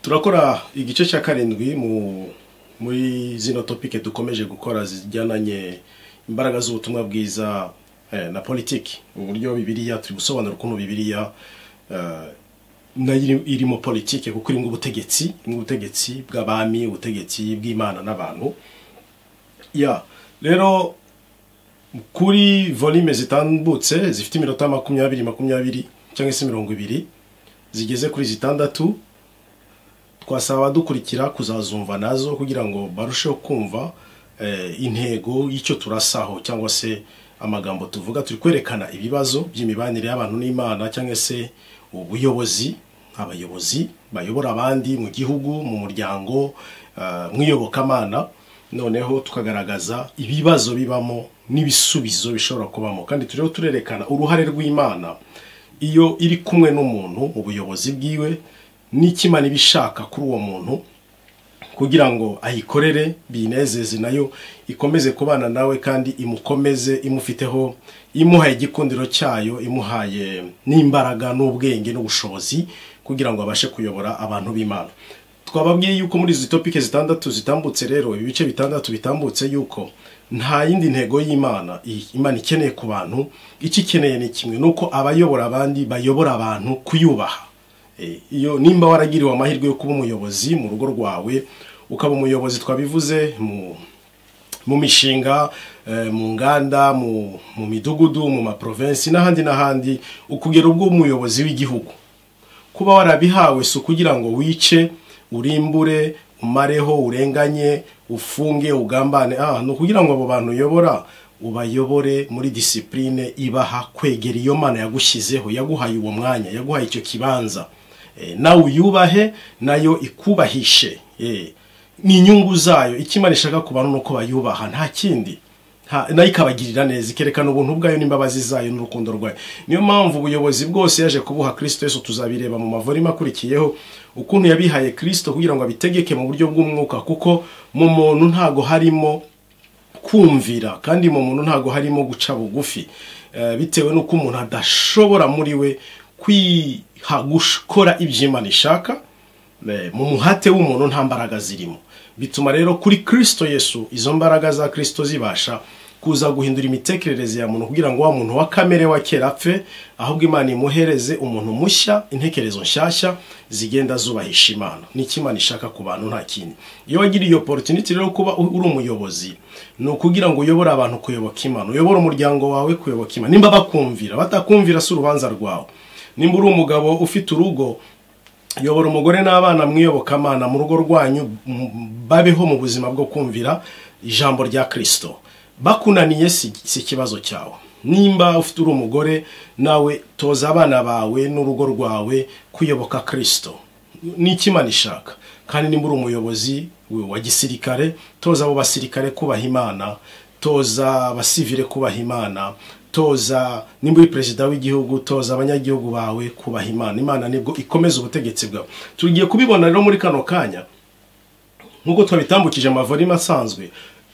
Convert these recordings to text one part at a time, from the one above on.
turakora igice cya karindwi mu muri zino topike dukomeje gukora zijyananye imbaraga z'ubutumwa bwiza eh, na politiki uburyo bibiriya turi gusobanura ukuntu bibiriya eh, nayo iri- irimo politiki kuko irimo ubutegetsi irimo ubutegetsi bw'abami ubutegetsi bw'imana n'abantu ya rero kuri volume zitambutse zifite iminota makumyabiri makumyabiri cyangwa se mirongo ibiri zigeze kuri zitandatu twasaba abadukurikira kuzazumva nazo kugira ngo barusheho kumva eh, intego y'icyo turasaho cyangwa se amagambo tuvuga turi kwerekana ibibazo by'imibanire y'abantu n'imana cyangwa se ubuyobozi abayobozi bayobora abandi mu gihugu mu muryango eh, mu iyobokamana noneho tukagaragaza ibibazo bibamo n'ibisubizo bishobora kubamo kandi turiho turerekana uruhare rw'imana iyo iri kumwe n'umuntu mu buyobozi bwiwe n'ikimana iba ishaka kuri uwo muntu kugira ngo ayikorere binezeze nayo ikomeze kubana nawe kandi imukomeze imufiteho imuhaye igikundiro cyayo imuhaye n'imbaraga n'ubwenge n'ubushobozi kugira ngo abashe kuyobora abantu b'imana twababwiye yuko muri izi topike zitandatu zitambutse rero ibice bitandatu bitambutse yuko nta yindi ntego y'imana i- imana ikeneye ku bantu icyo ikeneye ni kimwe ni uko abayobora abandi bayobora abantu kuyubaha Eh, iyo nimba waragiriwe amahirwe yo kuba umuyobozi mu rugo rwawe ukaba umuyobozi twabivuze mu mu mishinga eh, mu nganda mu mu midugudu mu maprovensi n'ahandi n'ahandi ukugera ubwo umuyobozi w'igihugu kuba warabihawe si ukugira ngo wice urimbure umareho urenganye ufunge ugambane ah ni ukugira ngo abo bantu uyobora ubayobore muri disipurine ibaha kwegera iyo mana yagushyizeho yaguhaye uwo mwanya yaguhaye icyo kibanza Eh, nawe uyubahe nayo ikubahishe Eh, ni inyungu zayo icyo imana ishaka ku bantu ni uko bayubaha nta kindi nta- nayo ikabagirira neza ikerekana ubuntu bwayo n'imbabazi zayo n'urukundo rwayo niyo mpamvu ubuyobozi bwose yaje kubuha kristo yesu tuzabireba mu mavurimo akurikiyeho ukuntu yabihaye kristo kugira ngo abitegeke mu buryo bw'umwuka kuko mu muntu ntago harimo kumvira kandi mu muntu ntago harimo guca bugufi Eh, bitewe n'uko umuntu adashobora muri we kwiha gukora ibyo imana ishaka Eh, mu muhate w'umuntu nta mbaraga zirimo bituma rero kuri kristo yesu izo mbaraga za kristo zibasha kuza guhindura imitekerereze ya muntu kugira ngo wa muntu wa kamere wa kera apfe ahubwo imana imuhereze umuntu mushya intekerezo nshyashya zigenda zubahisha imana nicyo imana ishaka ku bantu nta kindi iyo wagiriye iyo opportunity rero kuba u- uri umuyobozi ni ukugira ngo uyobore abantu kuyoboka imana uyobore umuryango wawe kuyoboka imana nimba bakumvira batakumvira si urubanza rwawe nimba uri umugabo ufite urugo yobora umugore n'abana mwiyobokamana mu rugo rwanyu m- babeho mu buzima bwo kumvira ijambo rya kristo bakunaniye si si ikibazo cyawe nimba ufite uri umugore nawe toza abana bawe n'urugo rwawe kuyoboka kristo ni ikimana ishaka kandi nimba uri umuyobozi wa gisirikare toza abo basirikare kubaha imana toza abasivire kubaha imana toza nimba uri perezida w'igihugu toza abanyagihugu bawe kubaha imana imana nibwo ikomeza ubutegetsi bwawe tugiye kubibona rero muri kano kanya nk'uko twabitambukije amavorima asanzwe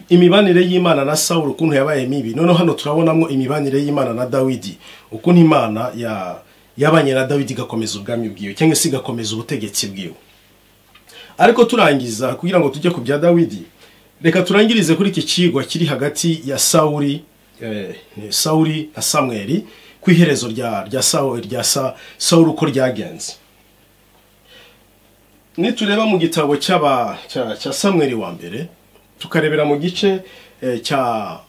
imibanire y'imana na sawuru ukuntu yabaye mibi noneho hano turabonamo imibanire y'imana na dawidi ukuntu imana ya- yabanye na dawidi igakomeza ubwami bwiwe cyangwa se igakomeza ubutegetsi bwiwe ariko turangiza kugira ngo tujye ku bya dawidi reka turangirize kuri iki kigwa kiri hagati ya sawuri eh, sawuri na samweri ku iherezo rya rya sawuri rya Sa- sawuri uko ryagenze nitureba mu gitabo cy'aba cya- cya samweri wa mbere tukarebera mu gice eh, cya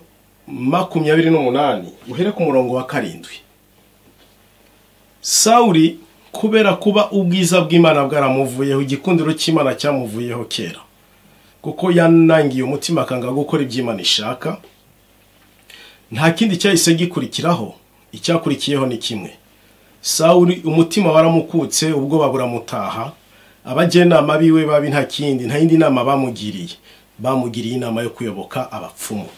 makumyabiri n'umunani uhere ku murongo wa karindwi sawuri kubera kuba ubwiza bw'imana bwaramuvuyeho igikundiro cy'imana cyamuvuyeho kera kuko yanangiye umutima akanga gukora ibyo imana ishaka nta kindi cyahise gikurikiraho icyakurikiyeho ni kimwe sawuri umutima waramukutse ubwoba buramutaha abajyanama biwe babi nta kindi nta yindi nama bamugiriye bamugiriye inama yo kuyoboka abapfumu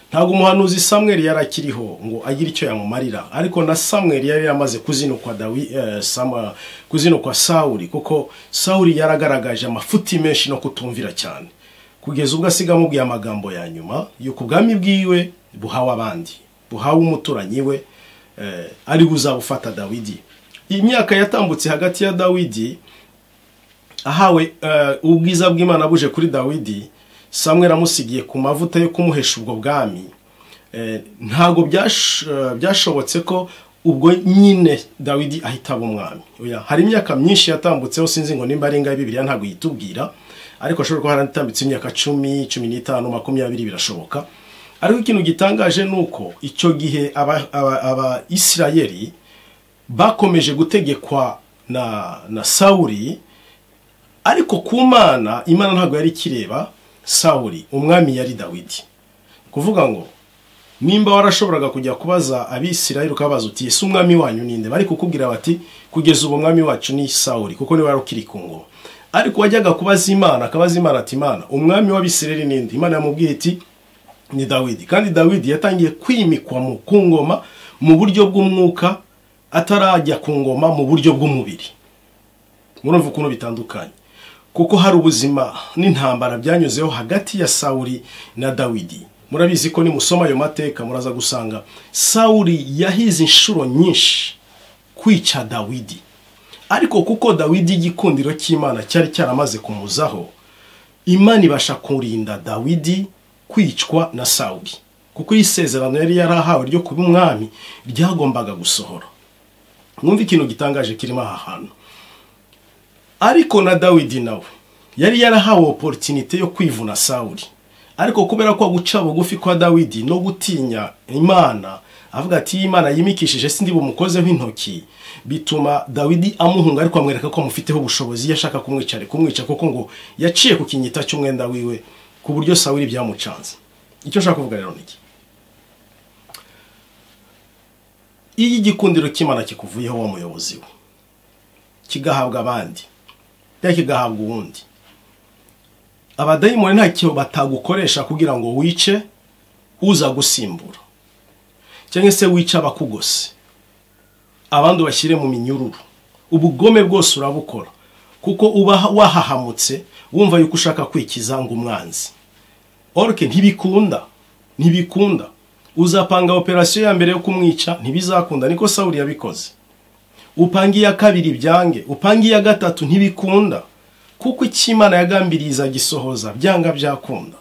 ntabwo umuhanuzi samweri yari akiriho ngo agire icyo yamumarira ariko na samweri yari yamaze kuzinukwa dawi eh, sama, kuzinukwa sawuri kuko sawuri yaragaragaje amafuti menshi no kutumvira cyane kugeza ubwo asiga amubwiye amagambo ya nyuma yuko ubwami bwiwe buhawe abandi buhawe umuturanyi we eh, ari buzabufata dawidi imyaka yatambutse hagati ya dawidi ahawe eh, ubwiza bw'imana buje kuri dawidi samweri amusigiye ku mavuta yo kumuhesha ubwo bwami Eh, ntabwo byash- eh, byashobotse ko ubwo nyine dawidi ahita aba umwami Oya, hari imyaka myinshi yatambutseho sinzi ngo nimba ari ingahe bibiriya ntabwo yitubwira ariko ashobora kuba haratambitse imyaka cumi cumi n'itanu makumyabiri birashoboka ariko ikintu gitangaje ni uko icyo gihe aba- aba- abayisirayeli bakomeje gutegekwa na na sawuri ariko ku mana imana ntabwo yari ikireba sawuri umwami yari dawidi kuvuga ngo nimba warashoboraga kujya kubaza abisirayeli ukabaza uti ese umwami wanyu ninde bari kukubwira bati kugeza ubu umwami wacu ni sawuri kuko niwe wari ukiri ku ngoma ariko wajyaga kubaza imana akabaza imana ati imana umwami w'abisirayeli ninde imana yamubwiye iti ni dawidi kandi dawidi yatangiye kwimikwa mu ku ngoma mu buryo bw'umwuka atarajya ku ngoma mu buryo bw'umubiri murumva ukuntu bitandukanye kuko hari ubuzima n'intambara byanyuzeho hagati ya sawuri na dawidi murabizi ko nimusoma ayo mateka muraza gusanga sawuri yahize inshuro nyinshi kwica dawidi ariko kuko dawidi igikundiro cy'imana cyari cyaramaze kumuzaho imana ibasha kurinda dawidi kwicwa na sawuri kuko iri sezerano yari yarahawe ryo kuba umwami ryagombaga gusohora mwumve ikintu gitangaje kirimo aha hantu ariko na dawidi nawe yari yarahawe oporutinite yo kwivuna sawuri ariko kubera ko guca bugufi kwa dawidi no gutinya imana avuga ati iyo imana yimikishije sindi bumukozeho intoki bituma dawidi amuhunga ariko amwereka ko amufiteho ubushobozi iyo ashaka kumwica ari kumwica kuko ngo yaciye ku kinyita cy'umwenda wiwe ku buryo sawuri byamucanze icyo nshaka kuvuga rero ni iki iyo igikundiro cy'imana kikuvuyeho wa muyobozi we kigahabwa abandi cyangwa kigahabwa uwundi abadayimoni ntacyo batagukoresha kugira ngo wice uza gusimbura cyangwa se wice abakugose abandi ubashyire mu minyururu ubugome bwose urabukora kuko uba wahahamutse wumva yuko ushaka kwikiza ngo umwanzi orike ntibikunda ntibikunda uzapanga operasiyo ya mbere yo kumwica ntibizakunda niko sawuri yabikoze upanga iya kabiri byange upanga iya gatatu ntibikunda kuko icyo imana yagambiriza gisohoza byanga byakunda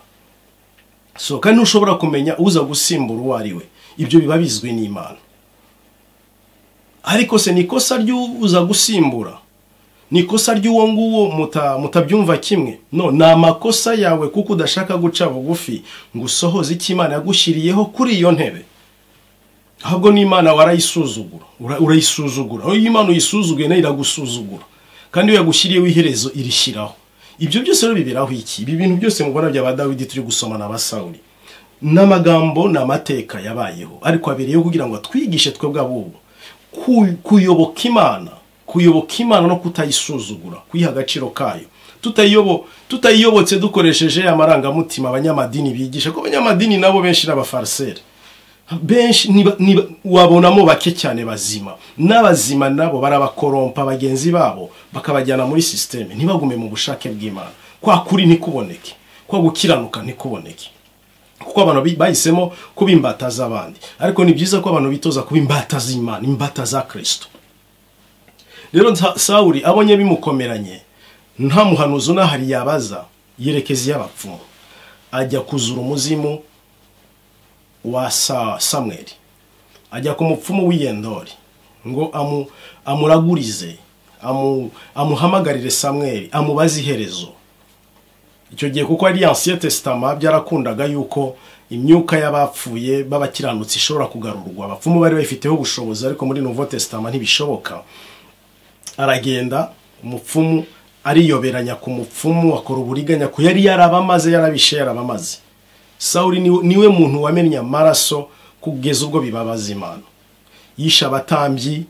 so kandi ntushobora kumenya uza gusimbura uwo ari we ibyo biba bizwi n'imana ariko se ni ikosa ry'uza gusimbura ni ikosa ry'uwo nguwo muta- mutabyumva kimwe no ni amakosa yawe kuko udashaka guca bugufi ngo usohoze icyo imana yagushyiriyeho kuri iyo ntebe ahubwo n'imana warayisuzugura ura- urayisuzugura aho iyo imana uyisuzuguye nayo iragusuzugura kandi iyo yagushyiriyeho iherezo irishyiraho ibyo byose rero biberaho iki ibi bintu byose mubona bya ba dawidi turi gusoma na ba sawuri n'amagambo ni amateka yabayeho ariko abereyeho kugira ngo atwigishe twebwe abubu ku- kuyoboka imana kuyoboka imana no kutayisuzugura kuyiha agaciro kayo tutayiyobo- tutayiyobotse dukoresheje amarangamutima abanyamadini bigisha ko abanyamadini nabo benshi n'abafariseri benshi niba- niba- wabonamo bake cyane bazima n'abazima nabo barabakorompa bagenzi babo bakabajyana muri sisiteme ntibagume mu bushake bw'imana kwa kuri ntikuboneke kwa gukiranuka ntikuboneke kuko abantu bi- bahisemo kuba imbata z'abandi ariko ni byiza ko abantu bitoza kuba imbata z'imana imbata za kirisito rero nsa- sawuri abonye bimukomeranye nta muhanuzi unahari yabaza yerekeza iy'abapfumu ajya kuzura umuzimu wa sa samweri ajya ku mupfumu w'iyendori ngo amu, amuragurize amu, amuhamagarire samweri amubaze iherezo icyo gihe kuko ari ancien testament byarakundaga yuko imyuka y'abapfuye b'abakiranutsi ishobora kugarurwa abapfumu bari bayifiteho ubushobozi ariko muri nouveau testament ntibishoboka aragenda umupfumu ariyoberanya ku mupfumu akora uburiganya ku yari yarabamaze yarabishe yarabamaze sawuri ni- niwe muntu wamennye amaraso kugeza ubwo bibabaza imana yishe abatambyi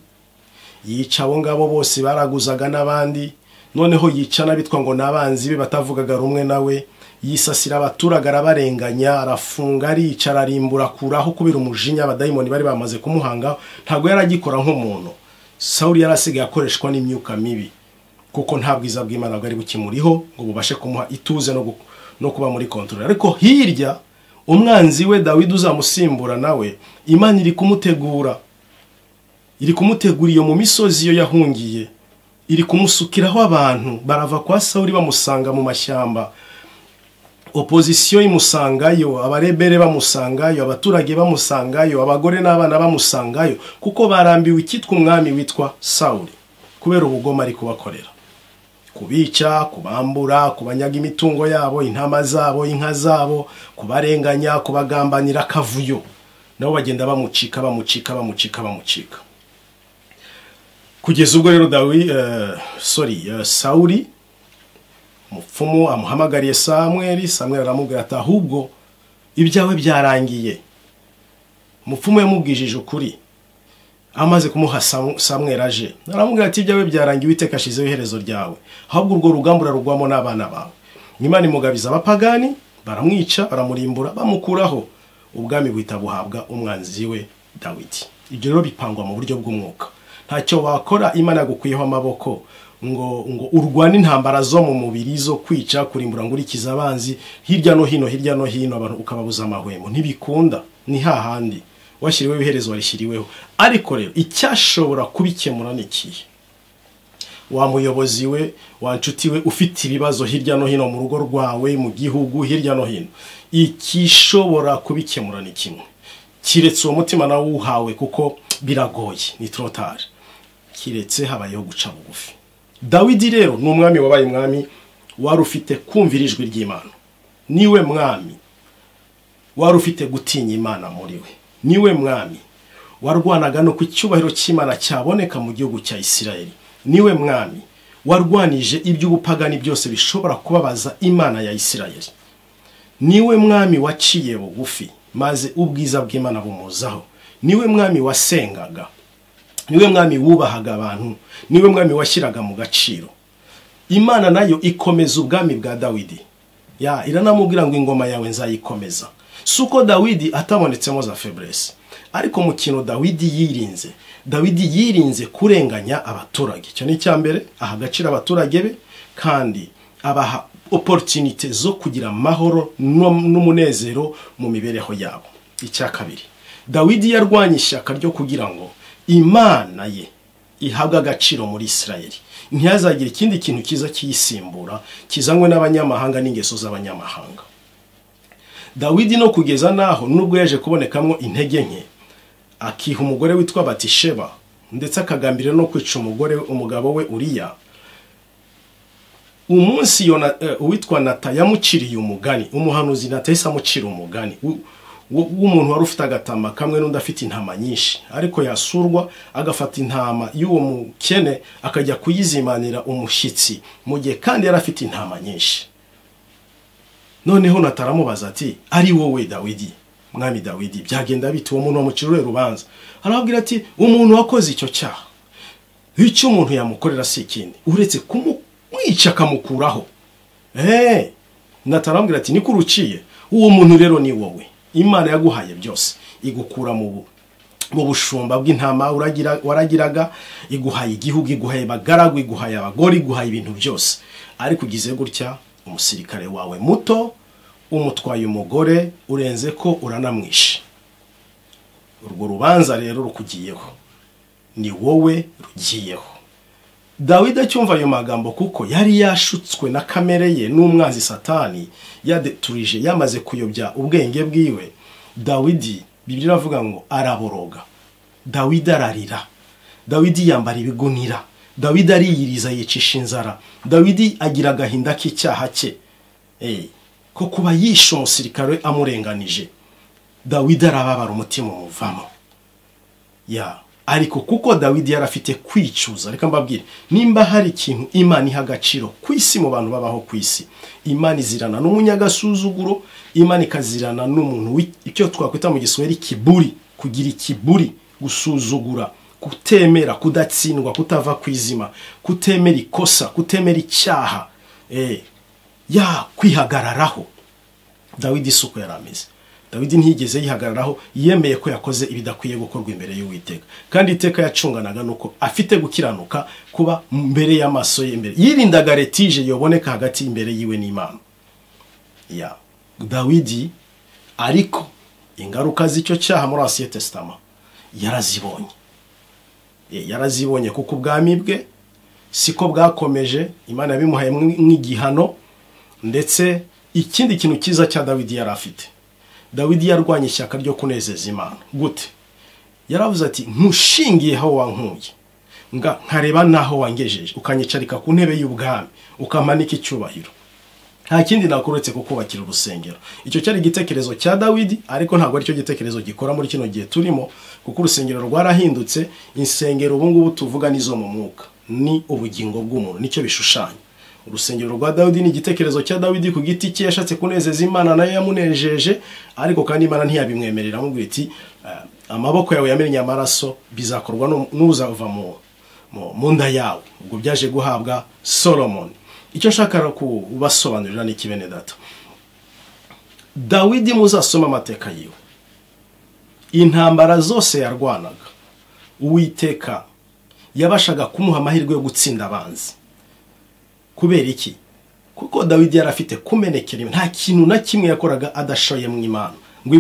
yica abo ngabo bose baraguzaga n'abandi noneho yica n'abitwa ngo n'abanzi be batavugaga rumwe nawe yisasira abaturage arabarenganya arafunga arica ararimbura akuraho kubera umujinya abadayimoni bari bamaze kumuhanga ntabwo yari agikora nk'umuntu sawuri yari asigaye akoreshwa n'imyuka mibi kuko nta bwiza bw'imana bwari bukimuriho ngo bubashe kumuha ituze no, gu- no kuba muri kontorori ariko hirya umwanzi we dawidi uzamusimbura nawe imana iri kumutegura iri kumutegura iyo mu misozi iyo yahungiye iri kumusukiraho abantu barava kwa sawuri bamusanga mu mashyamba opozisiyo imusangayo abarebere bamusangayo abaturage bamusangayo abagore n'abana bamusangayo kuko barambiwe icyitwa umwami witwa sawuri kubera ubugome ari kubakorera kubica kubambura kubanyaga imitungo yabo intama zabo inka zabo kubarenganya kubagambanira akavuyo nabo bagenda bamucika bamucika bamucika bamucika kugeza ubwo rero dawi sori sawuri umupfumu amuhamagariye samweri samweri aramubwira ati ahubwo ibyawe byarangiye umupfumu yamubwijije ukuri amaze kumuha samweri aje aramubwira ati ibyawe byarangiye uwiteka ashyizeho iherezo ryawe ahubwo urwo rugamba urarugwamo n'abana bawe imana imugabiza abapagani baramwica baramurimbura bamukuraho ubwami buhita buhabwa umwanzi we dawidi ibyo rero bipangwa mu buryo bw'umwuka ntacyo wakora imana yagukwiyeho amaboko ngo ngo urwane intambara zo mu mubiri zo kwica kurimbura ngo urikize abanzi hirya no hino hirya no hino abantu ukababuza amahwemo ntibikunda ni hahandi washyiriweho iherezo warishyiriweho ariko rero icyashobora kubikemura ni ikihe wa muyobozi we wa nshuti we ufite ibibazo hirya no hino mu rugo rwawe mu gihugu hirya no hino ikishobora kubikemura ni kimwe kiretse uwo mutima nawe uwuhawe kuko biragoye ni torotari kiretse habayeho guca bugufi dawidi rero ni umwami wabaye umwami wari ufite kumvira ijwi ry'imana niwe mwami wari ufite gutinya imana muri we niwe mwami warwanaga no ku cyubahiro cy'imana cyaboneka mu gihugu cya isirayeli niwe mwami warwanije iby'ubupagani byose bishobora kubabaza imana ya isirayeli niwe mwami waciye bugufi maze ubwiza bw'imana bumuzaho niwe mwami wasengaga niwe mwami wubahaga abantu niwe mwami washyiraga mu gaciro imana nayo ikomeza ubwami bwa dawidi ya iranamubwira ngo ingoma yawe nzayikomeza si uko dawidi atabonetsemo za feburese ariko mu kintu dawidi yirinze dawidi yirinze kurenganya abaturage icyo ni icya mbere aha agaciro abaturage be kandi abaha oporutinite zo kugira amahoro n'umunezero mu mibereho yabo icya kabiri dawidi yarwanya ishyaka ryo kugira ngo imana ye ihabwe agaciro muri isirayeli ntihazagire ikindi kintu cyiza kiyisimbura kizanywe n'abanyamahanga n'ingeso z'abanyamahanga dawidi no kugeza n'aho nubwo yaje kubonekamo intege nke akiha umugore witwa batisheba ndetse akagambira no kwica umugore umugabo we uriya umunsi uwitwa nata yamuciriye umugani umuhanuzi nata yahise amucira umugani w'umuntu wari ufite agatama kamwe n'undi afite intama nyinshi ariko yasurwa agafata intama y'uwo mukene akajya kuyizimanira umushyitsi mu gihe kandi yari afite intama nyinshi noneho nataramubaza ati ari wowe dawidi mwami dawidi byagenda bite uwo muntu wamucirure rubanza arababwira ati umuntu wakoze icyo cyaha icyo umuntu yamukorera si ikindi uretse kumwica akamukuraho eee natarambwira ati niko uruciye uwo muntu rero ni wowe imana yaguhaye byose igukura mu mu bushumba bw'intama waragiraga iguhaye igihugu iguhaye abagaragu iguhaye abagore iguhaye ibintu byose ariko ugize gutya umusirikare wawe muto umutwaye umugore urenze ko uranamwishe urwo rubanza rero rukugiyeho ni wowe rugiyeho dawidi acyumva ayo magambo kuko yari yashutswe na kamere ye n'umwanzi satani yadeturije yamaze kuyobya ubwenge bwiwe dawidi bibiri iravuga ngo araboroga dawidi ararira dawidi yambara ibigunira dawidi ariyiriza yicisha inzara dawidi agira agahinda k'icyaha cye ko kuba yishe umusirikare amurenganije dawidi arababara umutima umuvamo ya ariko kuko dawidi yari afite kwicuza reka mbabwire nimba hari ikintu imana iha agaciro ku isi mu bantu babaho ku isi imana izirana n'umunyagasuzuguro imana ikazirana n'umuntu icyo twakwita mu giswahili kiburi kugira ikiburi gusuzugura kutemera kudatsindwa kutava ku izima kutemera ikosa kutemera icyaha ya kwihagararaho dawidi isuku yari ameze dawidi ntiyigeze yihagararaho yemeye ko yakoze ibidakwiye gukorwa imbere y'uwiteka kandi iteka yacunganaga nuko afite gukiranuka kuba mbere y'amaso ye imbere yirindaga retije yoboneka hagati imbere yiwe n'imana ya dawidi ariko ingaruka z'icyo cyaha muri asiye tesitama yarazibonye yarazibonye kuko ubwami bwe siko bwakomeje imana yabimuhaye nk'igihano ndetse ikindi kintu cyiza cya dawidi yari afite dawidi yarwanya ishyaka ryo kunezeza imana gute yaravuze ati nkushingiyeho wankuye nga nkareba n'aho wangejeje ukanyicarika ku ntebe y'ubwami ukamanika icyubahiro nta kindi nakuretse kukubakira urusengero icyo cyari igitekerezo cya dawidi ariko ntabwo aricyo gitekerezo gikora muri kino gihe turimo kuko urusengero rwarahindutse insengero ubu ngubu tuvuga n'izo mu mwuka ni ubugingo bw'umuntu nicyo bishushanya urusengero rwa dawidi ni igitekerezo cya dawidi ku giti cye yashatse kunezeza imana nayo yamunejeje ariko kandi imana ntiyabimwemerera amubwira iti "Eh, amaboko yawe yamennye amaraso bizakorwa n'u- n'uzava mu mu- mu nda yawe ubwo byaje guhabwa solomoni icyo nshaka kubasobanurira ni iki bene data dawidi muzasoma amateka yiwe intambara zose yarwanaga uwiteka yabashaga kumuha amahirwe yo gutsinda abanzi kubera iki kuko dawidi yari afite kumenekera nta kintu na kimwe yakoraga adashoye mu imana